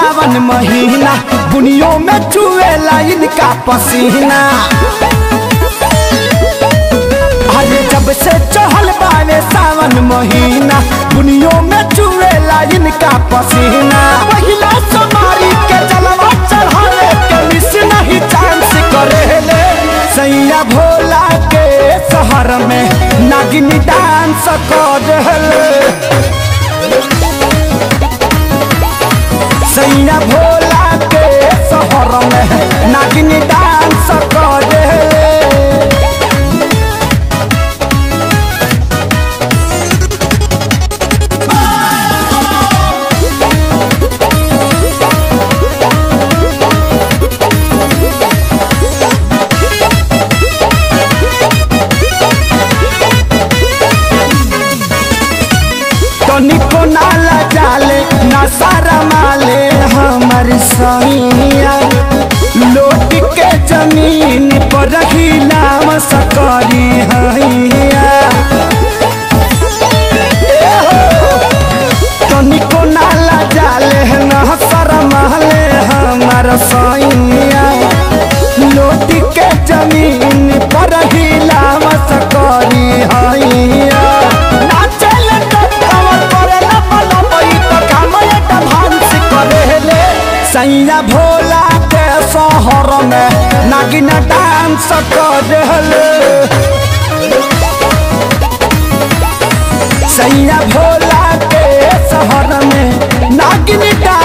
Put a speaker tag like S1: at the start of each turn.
S1: सावन महीना बुनियों में चुएला इनका पसीना अरे जब से चढ़ल बावे सावन महीना बुनियों में चुएला इनका पसीना पहिला समारी के जलवा चढ़ावे के मिस नहीं चांस करेले सैया भोला के शहर में नागिनी डांस करेले सैया भोला के शहर में नागिनी डांस करेले तनिको नाला जाले ना सारा माले हमर सैया लोट के जमीन पर रखी नाम सकरी हैया ए हो, तनिको नाला जाले ना सारा माले हमर सैया लोट के जमीन पर रखी नाम सकरी हैया नाचल तो कमर करे ना बना पई तो काम एक भांस करेले सैया भोला के शहर में नागिन डांस करेले सैया भोला के शहर में नागिन डांस